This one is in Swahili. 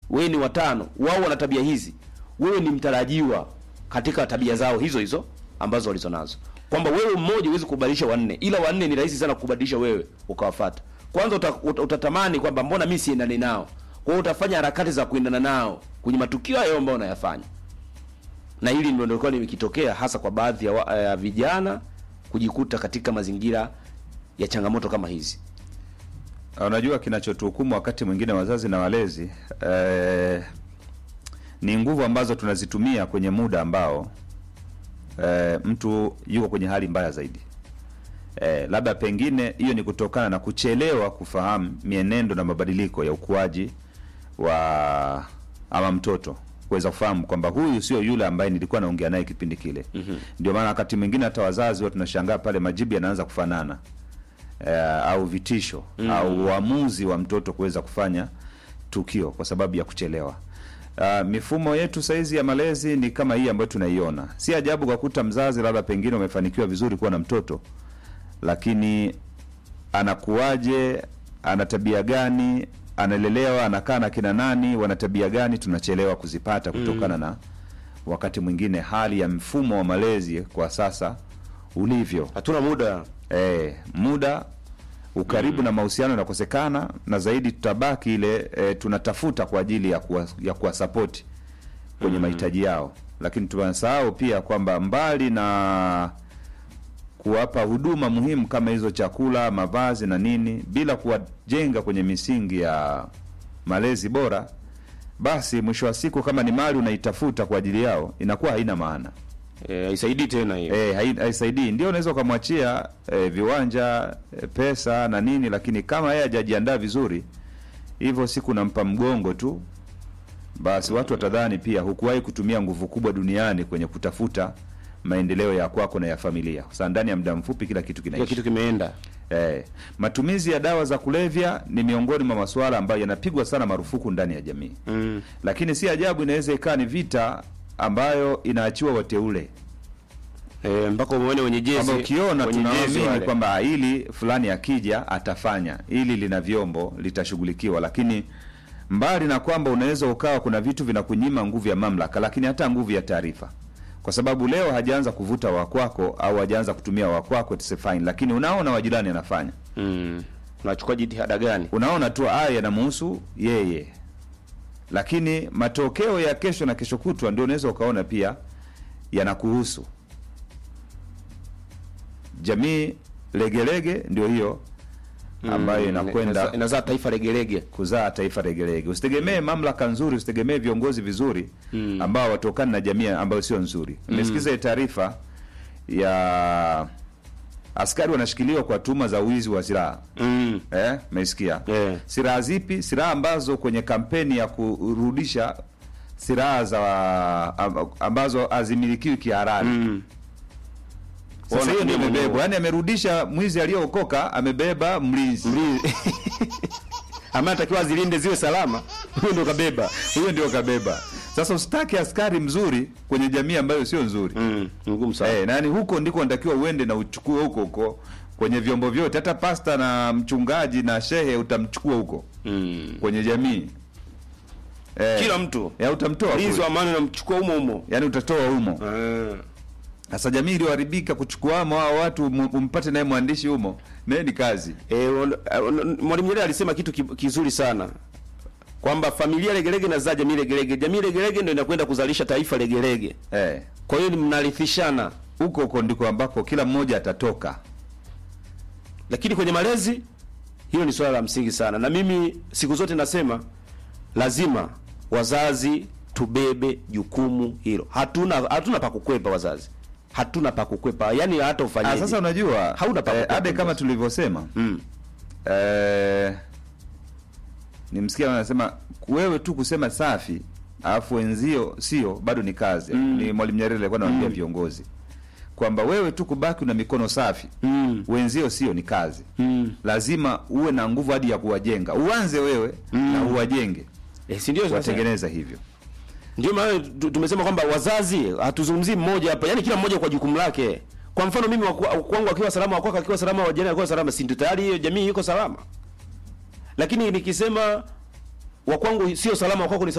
wewe ni watano, wao wana tabia hizi, wewe ni mtarajiwa katika tabia zao hizo hizo ambazo walizonazo, kwamba wewe mmoja huwezi kubadilisha wanne, ila wanne ni rahisi sana kubadilisha wewe ukawafuata. Kwanza uta, uta, utatamani kwamba mbona mimi siendani nao, kwa hiyo utafanya harakati za kuendana nao kwenye matukio hayo ambayo unayafanya, na hili ndio ndio likitokea hasa kwa baadhi ya, wa- ya vijana kujikuta katika mazingira ya changamoto kama hizi. Unajua, kinachotuhukumu wakati mwingine wazazi na walezi eh, ni nguvu ambazo tunazitumia kwenye muda ambao eh, mtu yuko kwenye hali mbaya zaidi. Eh, labda pengine hiyo ni kutokana na kuchelewa kufahamu mienendo na mabadiliko ya ukuaji wa ama mtoto kuweza kufahamu kwamba huyu sio yule ambaye nilikuwa naongea naye kipindi kile. Ndio maana wakati mwingine hata wazazi huwa tunashangaa pale majibu yanaanza kufanana eh, au vitisho au uamuzi wa mtoto kuweza kufanya tukio kwa sababu ya kuchelewa. Uh, mifumo yetu saizi ya malezi ni kama hii ambayo tunaiona. Si ajabu kwa kuta mzazi labda pengine umefanikiwa vizuri kuwa na mtoto, lakini anakuwaje, ana tabia gani, analelewa, anakaa na kina nani, wana tabia gani, tunachelewa kuzipata kutokana na wakati mwingine hali ya mfumo wa malezi kwa sasa ulivyo. Hatuna muda E, muda ukaribu na mahusiano yanakosekana, na zaidi tutabaki ile e, tunatafuta kwa ajili ya kuwa, ya kuwasapoti kwenye mahitaji yao, lakini tunasahau pia kwamba mbali na kuwapa huduma muhimu kama hizo chakula, mavazi na nini, bila kuwajenga kwenye misingi ya malezi bora, basi mwisho wa siku kama ni mali unaitafuta kwa ajili yao inakuwa haina maana. eh, haisaidii tena hiyo. Eh, hai- haisaidii. Ndio unaweza ukamwachia eh, viwanja eh, pesa na nini, lakini kama yeye hajajiandaa vizuri, hivyo siku nampa mgongo tu, basi watu watadhani pia hukuwahi kutumia nguvu kubwa duniani kwenye kutafuta maendeleo ya kwako na ya familia. Sasa ndani ya muda mfupi kila kitu Kila kinaisha. kitu kimeenda. Eh, matumizi ya dawa za kulevya ni miongoni mwa masuala ambayo yanapigwa sana marufuku ndani ya jamii, Mm. lakini si ajabu inaweza ikawa ni vita ambayo inaachiwa wateule Eh, mpaka umeone wenye jezi. kwamba ukiona wenye jezi tunaamini wale. kwamba hili fulani akija atafanya hili, lina vyombo litashughulikiwa, lakini mbali na kwamba unaweza ukawa kuna vitu vinakunyima nguvu ya mamlaka, lakini hata nguvu ya taarifa, kwa sababu leo hajaanza kuvuta wakwako au hajaanza kutumia wakwako, it's fine, lakini unaona wajirani anafanya, Mm. Unachukua jitihada gani? unaona tu haya yanamuhusu yeye, lakini matokeo ya kesho na kesho kutwa ndio unaweza ukaona pia yanakuhusu. Jamii legelege ndio hiyo ambayo Mm, inakwenda inazaa- inazaa taifa legelege. kuzaa taifa legelege. Usitegemee mamlaka nzuri, usitegemee viongozi vizuri ambao watokana na jamii ambayo sio nzuri. Nimesikiza hii taarifa ya askari wanashikiliwa kwa tuhuma za wizi wa silaha Mm. eh, meisikia Eh. silaha zipi? Silaha ambazo kwenye kampeni ya kurudisha silaha za amb- ambazo hazimilikiwi kihalali Mm. Sasa Wana- hiyo ndio ndio imebebwa, mwenyewe. yaani amerudisha mwizi aliyookoka, amebeba mlinzi. Ambaye anatakiwa azilinde ziwe salama. Huyo ndo kabeba. Huyo ndio kabeba. Sasa usitaki askari mzuri kwenye jamii ambayo sio nzuri Mm. ni Ngumu sana. eh, nani huko ndiko natakiwa uende na uchukue huko huko kwenye vyombo vyote, hata pasta na mchungaji na shehe utamchukua huko Mm. kwenye jamii eh, Kila mtu. ya utamtoa Mlinzi kule. wa amani unamchukua humo humo. yaani utatoa humo. Ah. Sasa jamii iliyoharibika kuchukuamo hao watu mu- umpate naye mwandishi humo, naye ni kazi Eh, wan- eh, Mwalimu Nyerere alisema kitu ki- kizuri sana kwamba familia legelege inazaa jamii legelege, jamii legelege ndio inakwenda kuzalisha taifa legelege. eh. Kwa hiyo ni mnarithishana, Huko huko ndiko ambako kila mmoja atatoka. lakini kwenye malezi hilo ni swala la msingi sana, na mimi siku zote nasema lazima wazazi tubebe jukumu hilo. Hatuna hatuna pa kukwepa wazazi, hatuna pa kukwepa, yani hata Ah, ufanyeje. sasa unajua Hauna pa eh, kukwepa ade kama mzazi. tulivyosema mm. eh, nimsikia anasema wewe tu kusema safi alafu wenzio sio bado ni kazi ni mwalimu nyerere alikuwa anawaambia viongozi kwamba wewe tu kubaki una mikono safi Mm. wenzio sio ni kazi Mm. lazima uwe na nguvu hadi ya kuwajenga uanze wewe na uwajenge Eh, si ndio sasa? watengeneza hivyo Ndio maana tu- tumesema kwamba wazazi hatuzungumzii mmoja hapa, yaani kila mmoja kwa jukumu lake. Kwa mfano mimi waku- kwangu akiwa salama, wakwako akiwa salama, wajana akiwa salama, si ndio tayari hiyo jamii iko salama? Lakini nikisema wa kwangu sio salama, wa kwako ni